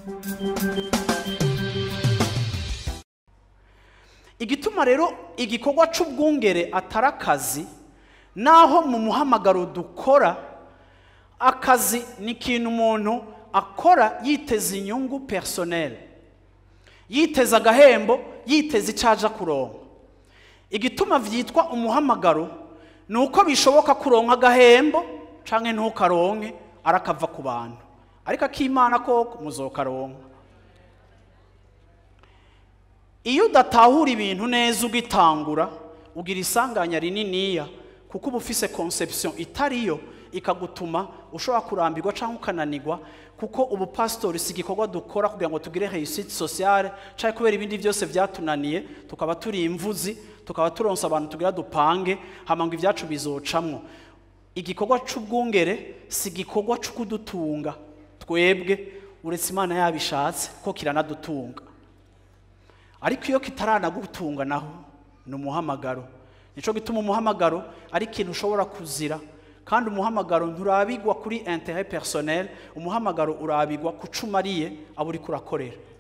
igituma rero igikorwa c'ubwungere atari akazi naho mu muhamagaro dukora akazi ni ikintu umuntu akora yiteza inyungu personnel yiteza agahembo yiteza icyo aja kuronka igituma vyitwa umuhamagaro ni uko bishoboka kuronka agahembo canke ntukaronke arakava ku bantu ariko akimana koko muzokaronka iyo udatahura ibintu neza ugitangura ugira isanganya rininiya kuko uba ufise conception itariyo ikagutuma ushobora kurambirwa cyangwa ukananirwa kuko ubupasitori si igikorwa dukora kugira ngo tugire réussite sociale cyangwa kubera ibindi byose byatunaniye tukaba turi imvuzi tukaba turonsa abantu tugira dupange hama ngo ibyacu bizocamwo igikorwa c'ubwungere si igikorwa co kudutunga twebwe uretse imana yabishatse ko kiranadutunga ariko iyo kitaranagutunga naho ni umuhamagaro nico gituma umuhamagaro ari ikintu ushobora kuzira kandi umuhamagaro nturabigwa kuri intérêt personnel umuhamagaro urabigwa ku cumariye abo uriko urakorera